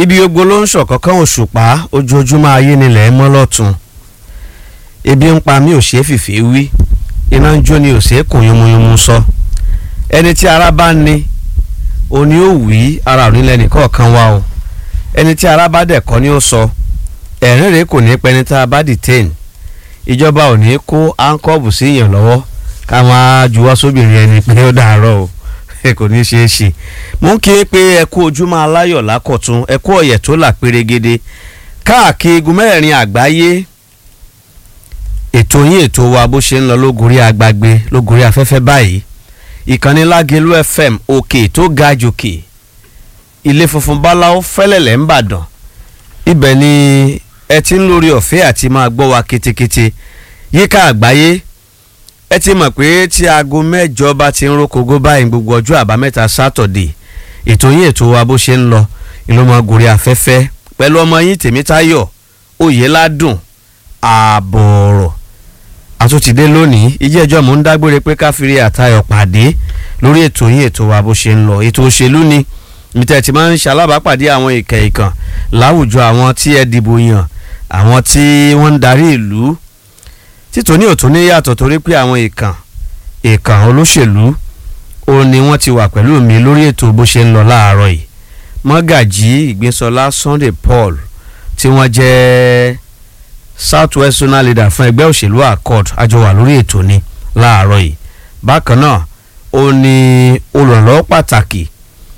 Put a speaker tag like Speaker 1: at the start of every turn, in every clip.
Speaker 1: ibi ogbó ló ń ṣọ̀kọ́kọ́ òṣùpá ojoojúmọ́ ayé nílẹ̀ mọ́ lọ́tún ebi ń pa mí ò ṣeé fìfì wí iná ń jó ni ò ṣeé kùn yúnmuyúnmu sọ ẹni tí ara bá ní òní ò wí ara ò nílẹ̀ nìkọ̀ọ̀kan wá o ẹni tí ara bá dẹ̀ kọ́ ni ó sọ ẹ̀rín rèé kò ní pẹ́ni tá a bá detain ìjọba ò ní kó áńkọ́ọ̀bù sí èèyàn lọ́wọ́ ká máa juwọ́ sóbìnrin ẹni pé ó dàárọ̀ o kò ní ṣeé ṣe mú kí pé ẹ kú ojúmọ́ aláyọ̀ lákọ̀tún ẹ kú ọ̀yẹ̀ tó là pérégede káàkiri igun mẹ́rẹ̀ẹ̀rin àgbáyé ètò yín ètò wa bó ṣe ń lọ lógorí agbágbé lógorí afẹ́fẹ́ báyìí ìkànnì lágẹ̀lú fm òkè tó ga jòkè ilé funfun báláwo fẹ́lẹ̀lẹ̀ ń bàdàn ibẹ̀ ni ẹ ti ń lórí ọ̀fẹ́ àti máa gbọ́ wa ketekete yíká àgbáyé ẹ ti mọ̀ pé tí aago mẹ́jọ bá ti ń rókogó báyìí gbogbo ọjọ́ àbámẹ́ta sátọ̀dé ètò yín ètò wa bó ṣe ń lọ ìlú ọmọ gòrí afẹ́fẹ́ pẹ̀lú ọmọ yín tèmítáyọ̀ oyèládùn ààbọ̀ọ̀rọ̀ àtúntìdé lónìí ìjẹ́jọ́ mò ń dágbére pé káfíńrí àtayọ̀ pàdé lórí ètò yín ètò wa bó ṣe ń lọ ètò òṣèlú ni mítẹ̀ tí máa ń ṣalábàápàdé àwọn ìkẹ̀ ìkàn láwùjọ àwọn tí ẹ dìbò yàn àwọn tí wọ́n ń darí ìlú títòní òtún ní yàtọ̀ torí pé àwọn ìkàn ìkàn olóṣèlú ó ní wọ́n ti wà pẹ̀lú mi lórí ètò bó ṣe ń lọ láàárọ̀ yìí mọ́gàjí ìgbésọlá Sunday Paul tí wọ́n jẹ́ south west zonal leader fún ẹgbẹ́ òṣèlú accord àjọ wà lórí ètò ni láàárọ̀ yìí bákan náà ó ní olùrànlọ́wọ́ pàtàkì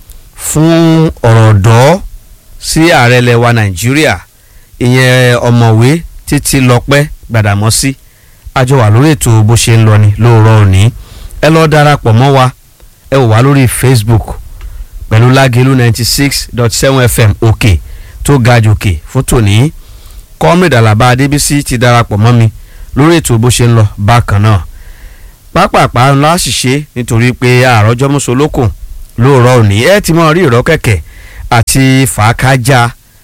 Speaker 1: fún ọ̀rọ̀ ọ̀dọ́ sí ààrẹ lẹwa Nàìjíríà ìyẹn ọ̀mọ̀wé títí lọ́pẹ́ gbàdàmọ́sí àjọ wà lórí ètò bó ṣe ń lọ ni lóòrọ̀ òní ẹ lọ́ọ́ darapọ̀ mọ́ wa ẹ wò wá lórí Facebook pẹ̀lú lágẹ̀lú ninety six dot seven fm òkè tó ga jòkè fún tòní comrade alaba adébísí ti darapọ̀ mọ́ mi lórí ètò bó ṣe ń lọ bákan náà pápápá ńlá ṣìṣe nítorí pé àròjọ mùsùlùkùn lóòrọ̀ òní ẹ ti mọ rí ìrọ́ kẹ̀kẹ́ àti fàákájà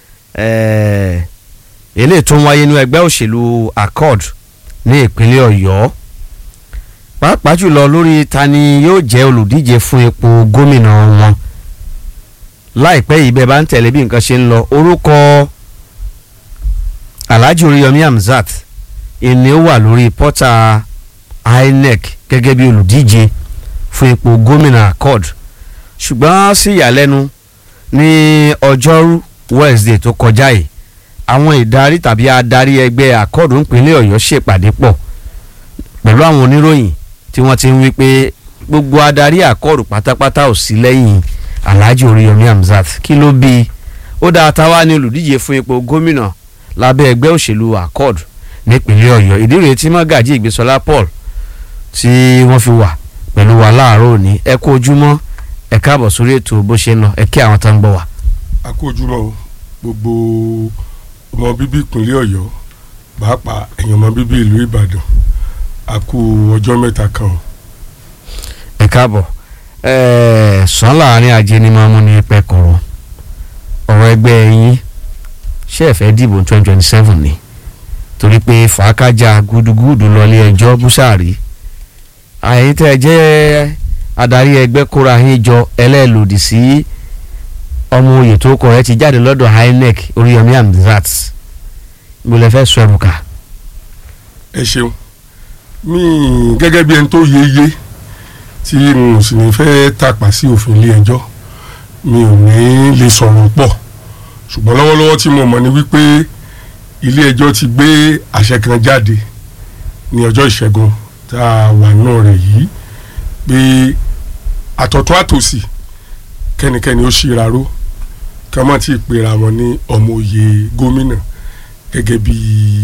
Speaker 1: eléyìí tó ń wáyé ní ẹgbẹ́ òṣèlú accord ní ìpínlẹ̀ ọ̀yọ́ pàápàá jùlọ lórí ta ni yóò jẹ́ olùdíje fún ipò gómìnà wọn láìpẹ́ yìí bẹ́ẹ̀ bá ń tẹ̀lé bí nǹkan ṣe ń lọ orúkọ alhaji oríyọmí hamzat ìní ó wà lórí pọ́tà inec gẹ́gẹ́ bí olùdíje fún ipò gómìnà accord ṣùgbọ́n sí ìyàlẹ́nu ní ọjọ́rú wednesday tó kọjá yìí àwọn ìdarí tàbí adarí ẹgbẹ́ accord ńpínlẹ̀ ọ̀yọ́ ṣèpàdé pọ̀ pẹ̀lú àwọn oníròyìn tí wọ́n ti ń wí pé gbogbo adarí accord pátápátá ò sí lẹ́yìn alhaji oríyọmí hamzat kí ló bí ó dáa táwa ní olùdíje fún ipò gómìnà lábẹ́ ẹgbẹ́ òṣèlú accord nípínlẹ̀ ọ̀yọ́ ìdí rèé tí mọ́gàjì ìgbésọlá paul tí wọ́n fi wà pẹ̀lú wa láàárọ̀ òní ẹ kú ojúmọ́ ẹ káàbọ̀ sórí ètò bó ṣe ń lọ ẹ kí àwọn tó ń gbọ́ wa.
Speaker 2: a kú ojúmọ́ o gbogbo ọmọ bíbí ìpínlẹ̀ ọ̀yọ́ pàápàá ẹ̀yàn ọmọ bíbí ìlú ìbàdàn a kú ọjọ́ mẹ́ta kan o.
Speaker 1: ẹ káàbọ̀ ẹ̀ẹ́ sàn láàrin ajé ni máa mú ní pẹ́kọ̀rọ̀ ọ̀rọ̀ ẹgbẹ́ yín ṣé ẹ fẹ́ dìbò twenty twenty seven ni torí pé fàákájà gúdúgúdú lọlé ẹjọ́ búṣàrí àyè tẹ́ ẹ jẹ́ adarí ẹgbẹ́ kóra yín jọ ẹlẹ́ẹ̀lòdì sí ọmọ oyè tó kọ ẹ ti jáde lọ́dọ̀ inec oríyọmí hamzat mo lè fẹ́ sọ ẹ̀rù ká.
Speaker 2: ẹ ṣeun mi gẹ́gẹ́ bí ẹni tó yeye tí mo sì ní fẹ́ tàpá sí òfin ilé ẹjọ́ mi ò ní lè sọ̀rọ̀ pọ̀ ṣùgbọ́n lọ́wọ́lọ́wọ́ tí mo mọ̀ ni wípé ilé ẹjọ́ ti gbé àṣẹ kan jáde ní ọjọ́ ìṣẹ́gun tá a wà náà rẹ̀ yìí pé àtọ̀tún àtòsì kẹ́nikẹ́ni ó ṣíra ró kí wọ́n má ti pera wọn ní ọmọ òye gómìnà gẹ́gẹ́ bí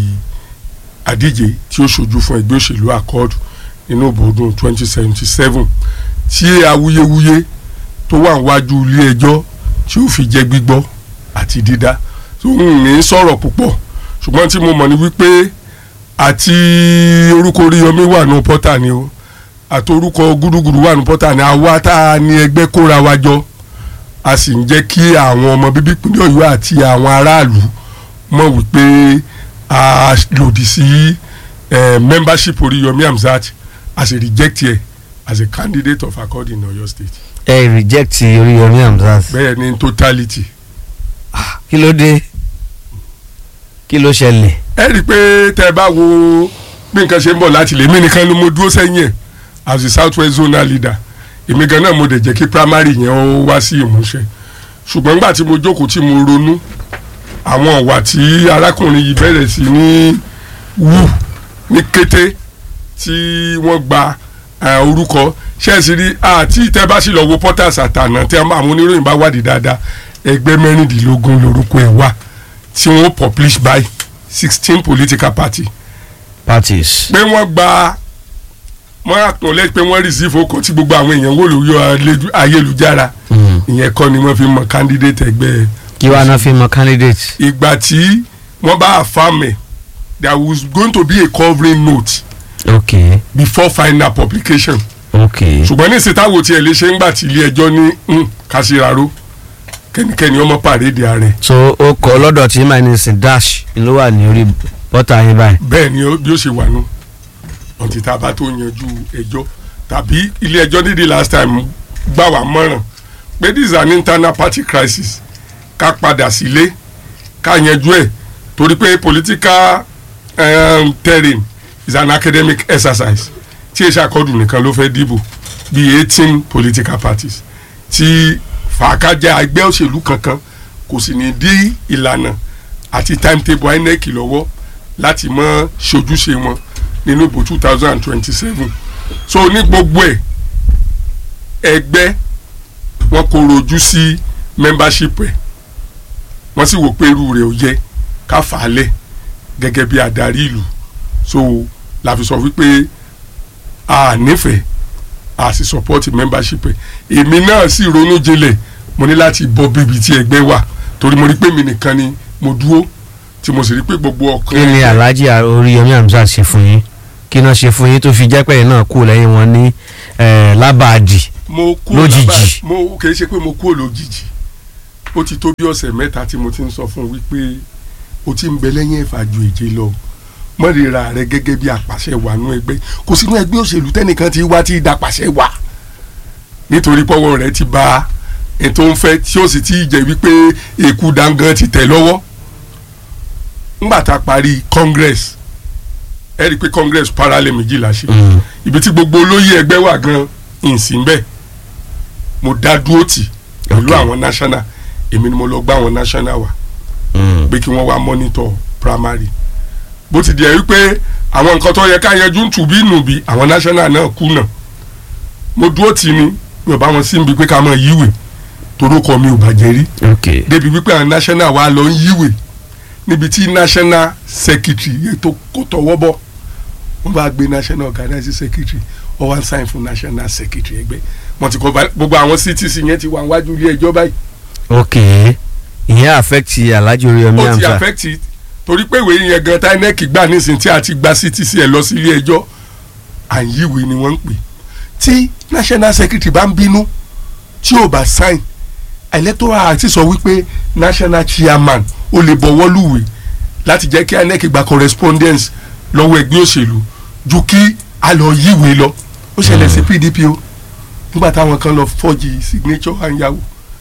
Speaker 2: àdíje tí ó ṣojú fún ẹgbẹ́ òṣèlú accord nínú ìbòdùn twenty seventy seven tí awuyewuye tó wà níwájú ilé ẹjọ́ tí ó fi jẹ́ gbígbọ́ àti dídá tó ń ní sọ̀rọ̀ púpọ̀ ṣùgbọ́n tí mo mọ̀ ní wípé àti orúkọ Oríyọmí wà ní pọ́tà ni o àti orúkọ gúdúgúdú wà ní pọ́tà ni àwa tá a ní ẹgbẹ́ kóra wa jọ a sì ń jẹ́ kí àwọn ọmọ bíbí ìpínlẹ̀ Ọ̀yọ́ àti àwọn aráàlú mọ̀ wípé a lòdì sí membership Oríyọmí Hamzat as a reject here as a candidate of accord in Ọ̀yọ́ state.
Speaker 1: ẹ reject Oríyọmí Hamzat.
Speaker 2: bẹ́ẹ̀ ni totality.
Speaker 1: kí ló dé kí ló ṣẹlẹ̀
Speaker 2: ẹ rí i pé tẹ ẹ bá wo bí nǹkan ṣe ń bọ̀ láti lè mí nìkan ni mo dúró sẹ́yìn ẹ̀ as the south west zonal leader èmi gan náà mo dẹ̀ jẹ́ kí primary yẹn ó wá sí ìmúṣẹ ṣùgbọ́n nígbà tí mo jókòó tí mo ronú àwọn ìwà tí arákùnrin yìí bẹ̀rẹ̀ sí ní wù ní kété tí wọ́n gba eh, orúkọ ṣẹ́ẹ̀sì rí àti tẹ́ bá sì lọ wo portals àtànà tí àwọn oníròyìn bá wádìí dáadáa ẹgbẹ́ mẹ́rìndínlógún lórúkọ ẹ̀ wà tí wọ́n publish by sixteen political party
Speaker 1: parties.
Speaker 2: pé wọ́n gba wọ́n acknowledge pé wọ́n receive okò tí gbogbo àwọn èèyàn wò lórí alẹ́- ayélujára
Speaker 1: Mm.
Speaker 2: ìyẹn kọ́ ni wọ́n fi mọ candidate ẹgbẹ́
Speaker 1: kí wàá náà fi mọ candidate.
Speaker 2: ìgbà tí wọ́n bá affirm ẹ̀ there was going to be a covering note
Speaker 1: ok
Speaker 2: before final publication
Speaker 1: ok
Speaker 2: ṣùgbọ́n ní ìsìtáwò tí ẹ lè ṣe ń gbà tí ilé ẹjọ́ ní "Hmm, kásìraró kẹ́nikẹ́ni ọmọ pàrédé ààrẹ
Speaker 1: so ó kọ lọ́dọ̀ tí minus dash ló wà ní orí bọ́tà yín báyìí.
Speaker 2: bẹ́ẹ̀ ni ó- bí ó ṣe wà nù ọ̀tí tá a bá tó yanjú ẹjọ́ tàbí ilé ẹjọ́ dídí last time gbà wá mọ̀ràn pé this is an internal party crisis ká padà sílé ká yanjú ẹ̀ torí pé political um, terrain is an academic exercise tí èsì àkọọ́dù nìkan ló fẹ́ dìbò bíi eighteen political parties tí fàákájà ẹgbẹ́ òṣèlú kankan kò sì ní dí ìlànà àti timetable inec lọ́wọ́ láti mọ ṣojúṣe wọn nínú ìbò two thousand and twenty-seven so ní gbogbo ẹ̀ ẹgbẹ́ wọn kò rojú sí membership ẹ̀ wọ́n sì wò pé irú rẹ̀ ò yẹ ká fà á lẹ̀ gẹ́gẹ́ bí adarí ìlú so la fi sọ wípé a nífẹ̀ẹ́ a sì support membership ẹ̀ èmi náà sì ronú jinlẹ̀ mo ní láti bọ́ bíbi tí ẹgbẹ́ wà torí mo rí pé mi nìkan ni mo dúró tí mo sì rí pé gbogbo
Speaker 1: kí
Speaker 2: ọkàn
Speaker 1: ni alhaji oríyọmí hamzat ṣe fún yín kí náà ṣe fún yín tó fi jẹ́ pé ẹ̀yin náà kú lẹ́yìn wọn ní eh, lábàádì.
Speaker 2: mo kú
Speaker 1: Lójijì.
Speaker 2: lábàá- mo kì í ṣe pé mo kú lójijì ó ti tó bí ọ̀sẹ̀ mẹ́ta tí mo ti ń sọ fún un wípé o ti ń bẹ lẹ́yìn ẹ̀fà ju èje lọ mọ́rìíra rẹ gẹ́gẹ́ bí apàṣẹ wà nú ẹgbẹ́ kò sínú ẹgbẹ́ òṣèlú tẹ́nìkan ti wá tí ì dapàṣẹ wà nítorí pọ́wọ́ rẹ ti ba ètò ń fẹ́ tí ó sì ti jẹ́ wípé èkú dangan ti tẹ̀ lọ́wọ́ ńgbà tá a parí congress ẹ rí i pé congress parallel méjìlá ṣe
Speaker 1: Mm.
Speaker 2: ibi tí gbogbo olóyè ẹgbẹ́ wà gan ìsìn bẹ́ẹ̀ mo dá dúró tì pẹ̀lú
Speaker 1: Ok.
Speaker 2: àwọn national èmi ni mo lọ gbá àwọn national wá
Speaker 1: Mm.
Speaker 2: pé kí wọ́n wá monitor primary bó ti di ẹ̀ wípé àwọn nǹkan tó yẹ ká yanjú ń tùbí nùbí àwọn national náà kùnà mo dúró tì ní mi ò bá wọn sí ibi pé ká mọ yíwè torókọ mi ò bàjẹ́ rí
Speaker 1: ok
Speaker 2: débi wípé àwọn national wa lọ ń yíwè níbi tí national secretary ètò kò tọwọ́ bọ̀ wọ́n bá gbé national organizing secretary ó wá ń sign fún national secretary ẹgbẹ́ wọ́n ti kọ́ bá- gbogbo àwọn ctc yẹn ti wà wájú ilé ẹjọ́ báyìí
Speaker 1: ok ìyẹn affect alhaji oríyọmí
Speaker 2: ó ti
Speaker 1: hamzat.
Speaker 2: affect it torí pé ìwé yẹn gan tinec gbà nísìn tí a ti gba ctc ẹ lọ sí ilé ẹjọ́ à ń yíwèé ni wọ́n ń pè tí national secretary bá ń bínú tí ò bá sign electoral act sọ wípé national chairman ó lè bọ̀wọ́ lùwẹ̀ láti jẹ́ kí inec gba correspondence lọ́wọ́ ẹgbẹ́ òṣèlú ju kí a lọ yíwèé lọ ó ṣẹlẹ̀ sí pdp o nígbà táwọn kan lọ fọ́ọ̀jì signature àyàwó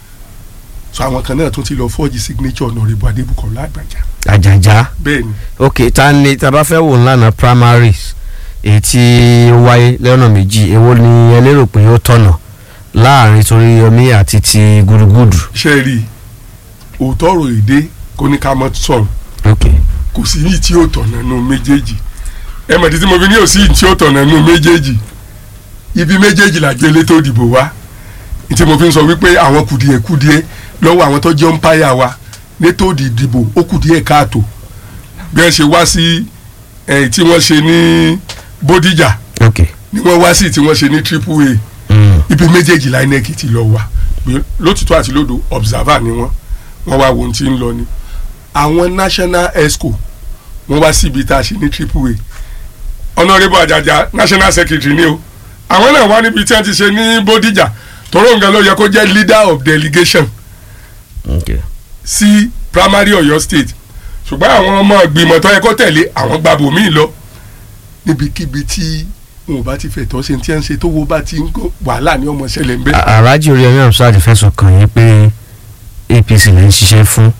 Speaker 2: so àwọn kan náà tún ti lọ fọ́ọ̀jì signature ọ̀nàrẹ́bù adébùkọ́lá àgbàjà
Speaker 1: àjàjà
Speaker 2: bẹ́ẹ̀ ni
Speaker 1: ok ta ni ta bá fẹ́ wò ńlànà primaries èyí tí ó wáyé lọ́nà méjì èwo ni ẹ lérò pé ó tọ̀nà láàrin Toríyọmí àti ti Gúdúgúdù.
Speaker 2: ṣe rí i òótọ́ ọ̀rọ̀ èdè kò ní ká mọ́ sọ̀rọ̀
Speaker 1: ok
Speaker 2: kò sí yìí tí ó tọ̀nà nù méjèèjì ẹ mọ̀ títí mo fi ní òsì yìí tí ó tọ̀nà nù méjèèjì ibi méjèèjì là gbélé tó dìbò wá ní tí mo fi ń sọ wípé àwọn kùdìẹ̀kùdìẹ̀ lọ́wọ́ àwọn tó jẹ́ ọ́mpáyà wa létò ìdìbò ó kùdìẹ̀ káàtó bí wọ́n ṣe wá sí ẹ̀ tí wọ́n ṣe ní Bódìjà
Speaker 1: ok
Speaker 2: ni wọ́n wá sí tí wọ́n ṣe ní Triple A
Speaker 1: mm.
Speaker 2: ibi méjèèjì la inec ti lọ wà pé lótìtọ́ àti lódò observer ni wọ́n wọ́n wá wo ohun tí ń lọ ni àwọn national exco wọ́n wá síbi tá a ṣe ní triple a honourable ajaja national secretary ni o àwọn náà wá níbi tí wọ́n ti ṣe ní bódìjà tọ́rọ̀ nǹkan ló yẹ kó jẹ́ leader of delegation
Speaker 1: ok
Speaker 2: sí primary Ọ̀yọ́ state ṣùgbọ́n àwọn ọmọ ìgbìmọ̀ tó yẹ kó tẹ̀lé àwọn gbàbò míì lọ níbikíbi tí wọn ò bá ti fẹ̀tọ́ ṣe tí wọ́n ń ṣe tó wo bá ti ń kó wàhálà ní ọmọ ṣẹlẹ̀ ń bẹ́ẹ̀.
Speaker 1: alhaji Oríyọmí Hamzat fẹ̀sùn kàn yín pé APC lè ń ṣiṣẹ́ fún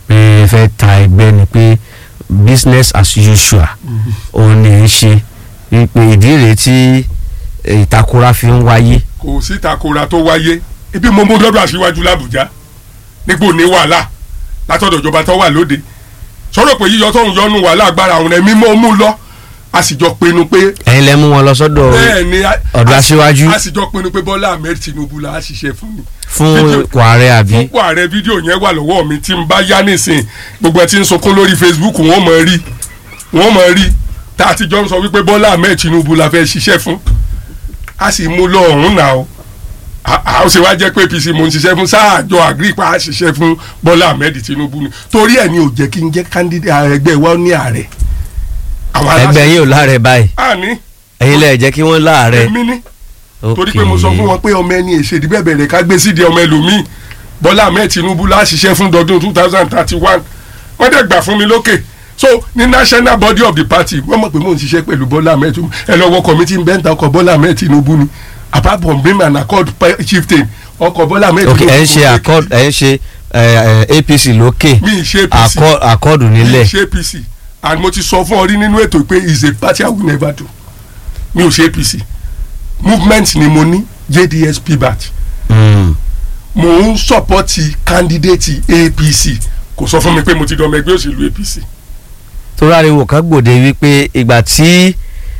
Speaker 1: pé ẹ fẹ́ ta ẹgbẹ́ ni pé business as usual òun ni ẹ ń ṣe wípé ìdí rèé tí ìtakora fi ń wáyé.
Speaker 2: kò sí ìtakora tó wáyé ibi mo mú lọ́dọ̀ aṣíwájú làbújá nípò ní wàhálà látọ̀dọ̀ ìjọba tó wà lóde sọ̀rọ̀ pé yíyọ tóun yọnu wàhálà agbára àwọn ẹ̀mí mọ́ mú lọ a sì jọ pinnu pé
Speaker 1: ẹ̀yin lẹ mú wọn lọ sọ́dọ̀
Speaker 2: bẹ́ẹ̀ ni a-
Speaker 1: ọ̀dọ̀
Speaker 2: a sì-
Speaker 1: aṣíwájú
Speaker 2: a sì jọ pinnu pé Bọ́lá Ahmed Tinubu la á ṣiṣẹ́ fún mi
Speaker 1: fún
Speaker 2: fídíò-
Speaker 1: ipò ààrẹ àbí.
Speaker 2: fún ààrẹ fídíò yẹn wà lọ́wọ́ mi tí n bá yá nísìn gbogbo ẹ tí ń sunkún lórí Facebook wọ́n mọ̀ rí wọ́n mọ̀ rí tá a ti jọ ń sọ wípé Bọ́lá Ahmed Tinubu la fẹ́ ṣiṣẹ́ fún a sì mú lọ ọ̀hún náà o a a ó ṣe wá jẹ́ pé APC mo ń ṣiṣẹ́ fún sáàjọ àgírí pa á ṣiṣẹ́ fún Bọ́lá Ahmed Tinubu ni torí ẹ̀ ni ò jẹ́ kí n jẹ́ candidate ààrẹ ẹgbẹ́ wa ní ààrẹ àwọn
Speaker 1: ẹgbẹ́ yín ò láàrẹ báyìí
Speaker 2: àní
Speaker 1: ẹ̀yin lẹ jẹ́ kí wọ́n láàrẹ.
Speaker 2: èmi ní torí pé mo sọ fún wọn pé ọmọ ẹni èṣèdí bẹ̀bẹ̀ rẹ̀ ká gbé sídìí ọmọ ẹlòmíì Bọ́lá Ahmed Tinubu la ṣiṣẹ́ fún dọdún two thousand thirty one wọ́n dẹ̀ gbà fún mi lókè so ní national body of the party wọ́n mọ̀ pé mò ń ṣiṣẹ́ pẹ̀lú Bọ́lá Ahmed Tinubu ẹ lọ́wọ́ committee ń bẹ́ńtà ọkọ̀ Bọ́lá Ahmed Tinubu ni apart from being an accord pe- chieftain ọkọ̀ Bọ́lá Ahmed
Speaker 1: ok
Speaker 2: Tinubu
Speaker 1: ẹ̀ ń ṣe
Speaker 2: kò
Speaker 1: accord ẹ̀ ń ṣe eh, eh, APC lókè
Speaker 2: mi ì ṣe APC
Speaker 1: accord- accord nílẹ̀
Speaker 2: ṣe APC and mo ti sọ fún ọ rí nínú ètò pé is a party I will never do mi ò ṣe APC movement ni mo ní JDS PBAT
Speaker 1: Mm.
Speaker 2: mo ń sọpọ́tì kandidate APC kò sọ fún mi pé mo ti dọ̀mọ ẹgbẹ́ òṣèlú APC
Speaker 1: torí ariwo kan gbòde wípé ìgbà tí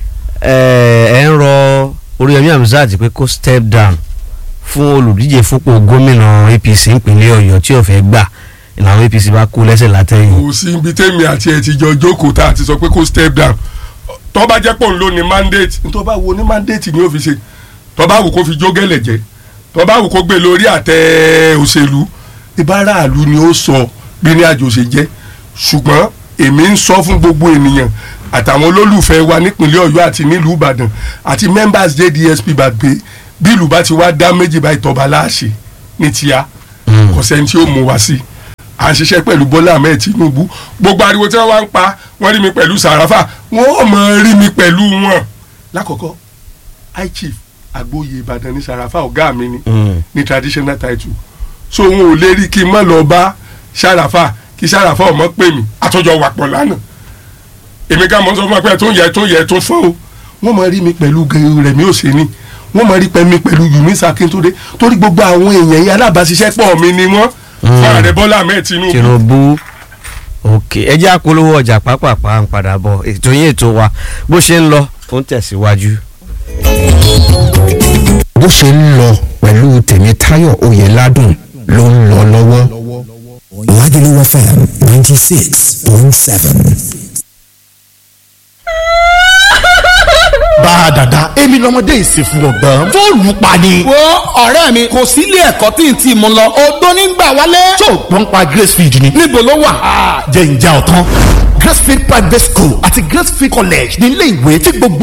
Speaker 1: eh, ẹ ń rọ Oríyọmí Hamzat pé kó step down fún olùdíje fúnpò gómìnà APC ìpínlẹ̀ Ọ̀yọ́ tí ò fẹ́ gbà ìlànà APC bá kú lẹ́sẹ̀ látẹ̀yìn.
Speaker 2: kò sí ibi tẹ́mi àti ẹ̀ ti jọ jókòó tá a ti sọ pé kó step down tó bá jẹ́ pé òun ló ní mandate tó bá wo ní mandate ni ó fi ṣe tó bá wù kó fi jógẹ́lẹ̀ jẹ́ tó bá wù kó gbé lórí àtẹ òṣèlú ìbáraàlú ni ó sọ bí ní àjò ṣe jẹ́ ṣùgbọ́n èmi ń sọ fún gbogbo ènìyàn àtàwọn olólùfẹ́ wa nípínlẹ̀ Ọ̀yọ́ àti nílùú Ìbàdàn àti members JDSP bá gbé bí ìlú bá ti wá dá méjì báyìí tọ́ba láàṣẹ ní tíya
Speaker 1: Mm.
Speaker 2: kò sẹ́ni tí ó mú wa sí à ń ṣiṣẹ́ pẹ̀lú Bọ́lá Ahmed Tinubu gbogbo ariwo tí wọ́n wá ń pa wọ́n rí mi pẹ̀lú Sàràfà wọ́n ò mọ̀ rí mi pẹ̀lú wọn. lákọ̀ọ́kọ́ high chief agbóye Ìbàdàn ní Sàràfà ọ̀gá mi ni
Speaker 1: Mm.
Speaker 2: ní traditional title so wọn ò lè rí kí n má lọ bá Sàràfà kí Sàràfà ọmọ pè mí àtọ́jọ wà pọ̀ lánàá èmi ká mọ̀ ń sọ fún wa pé ẹ̀ tó ń yẹ ẹ̀ tó ń yẹ ẹ̀ tó ń fọ́ o wọ́n mọ̀ rí mi pẹ̀lú Rẹ̀mí Òsèní wọ́n mọ̀ rí mi pẹ̀lú Yunisa Akíntúndé torí gbogbo àwọn èèyàn yẹn alábàáṣiṣẹ́pọ̀ mi ni wọ́n fún ààrẹ Bọ́lá Ahmed Tinubu
Speaker 1: Tinubu ok ẹ jẹ́ àpolówó ọjà pápápá ń padà bọ̀ ètò yín ètò wa bó ṣe ń lọ ó ń tẹ̀síwájú.
Speaker 3: bó ṣe ń lọ pẹ̀lú tèmítáyọ̀ oyèládùn ló ń lọ lọ́wọ́.
Speaker 4: Lagelu FM 96.7.
Speaker 5: bá a dàda èmi lọmọdé ìsìnkú ọgbọ́n fóònù pa ni.
Speaker 6: wo ọ̀rẹ́ mi kò sí ilé ẹ̀kọ́ tí n ti mú lọ odó nígbà wálé.
Speaker 5: tó o gbọ́n pa gracefield ni.
Speaker 6: níbo ló wà.
Speaker 5: jẹ́ ìjà ọ̀tán gracefield private school àti gracefield college ní ilé ìwé tí gbogbo